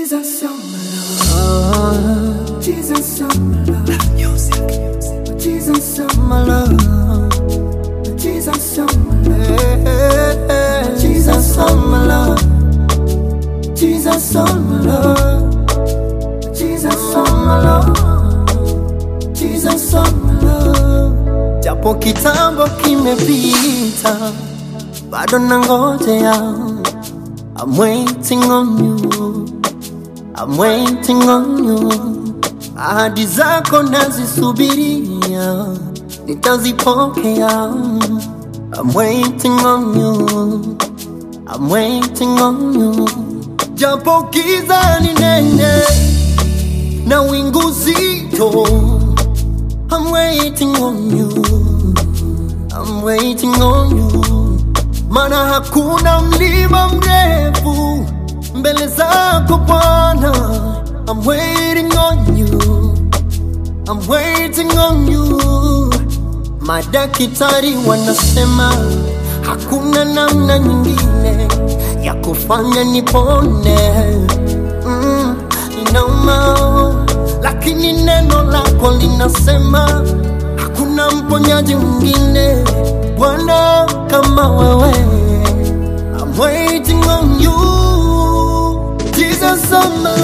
Jesus, you're my love. Jesus, you're my love. Music. Jesus, you're my love. Jesus, you're my love. Jesus, you're my love. Jesus, you're my love. Jesus, you're my love. Jesus, you're my love. Japo kitambo kimepita, bado nangojea. I'm waiting on you. I'm waiting on you. Ahadi zako nazisubiria, nitazipokea. I'm waiting on you. I'm waiting on you. Japo giza ni nene na wingu zito. I'm waiting on you. I'm waiting on you. Mana hakuna mlima mrefu mbele zako Bwana. I'm waiting on you. I'm waiting on you. Madaktari wanasema hakuna namna nyingine ya kufanya nipone. Mm, inauma, lakini neno lako linasema hakuna mponyaji mwingine Bwana kama wewe. I'm waiting on you, Jesus on my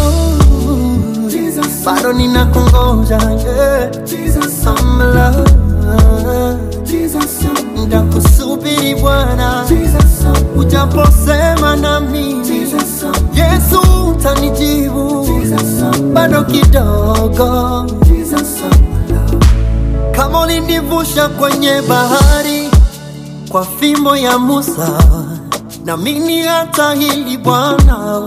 love. Jesus, bado ninakungoja, yeah. Jesus on my love. Jesus, ndakusubiri Bwana, Jesus, ujaposema na mimi, Jesus, Yesu utanijibu, Jesus, bado kidogo, Jesus, kama ulinivusha kwenye bahari kwa fimbo ya Musa, na mimi hata hili Bwana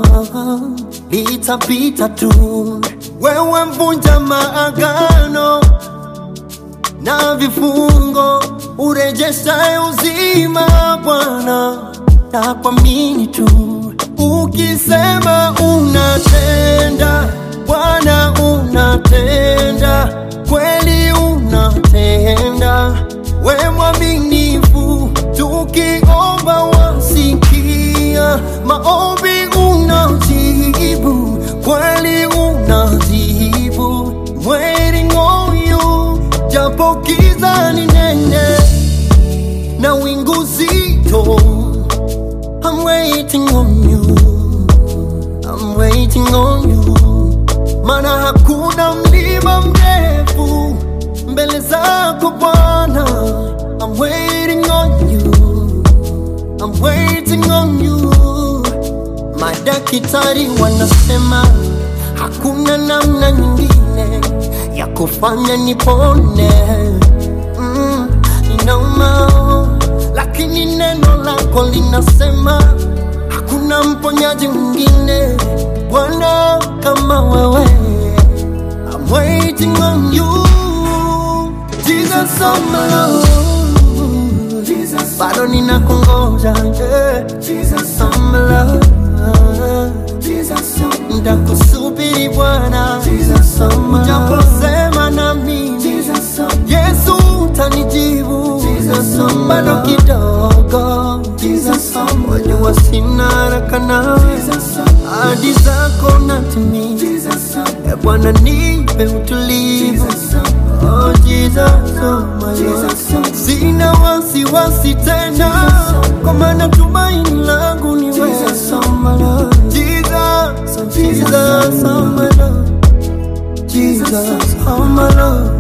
litapita tu. Wewe mvunja maagano na vifungo, urejeshaye uzima Bwana, na kuamini tu. Ukisema unatenda, Bwana unatenda, kweli unatenda, we mwaminifu, tukiomba wasikia, maombi unajibu, kweli unajibu, waiting on you, japo giza ni nene na wingu zito, I'm waiting on you, I'm waiting on you, mana hakuna mlima mrefu mbele zako Bwana, I'm waiting on you, I'm waiting on you. Madaktari wanasema hakuna namna nyingine ya kufanya nipone. Mm, inauma, lakini neno lako linasema hakuna mponyaji mwingine Bwana kama wewe. I'm waiting on you, Jesus on my love. Jesus, bado ninakungoja, yeah. Jesus on my love. Jesus, ndakusubiri Bwana, Jesus on my love. Ujaposema na mimi, Jesus Yesu utanijibu, Jesus on my bado kidogo, Jesus on my love. Wajua sina haraka nawe, ahadi zako natimia, Jesus E Bwana nipe utulivu, oh Jesus oh my Lord. Sina wasiwasi tena, kwa maana tumaini langu ni wewe, Jesus oh my Lord. Jesus, Jesus oh my Lord. Jesus oh my Lord.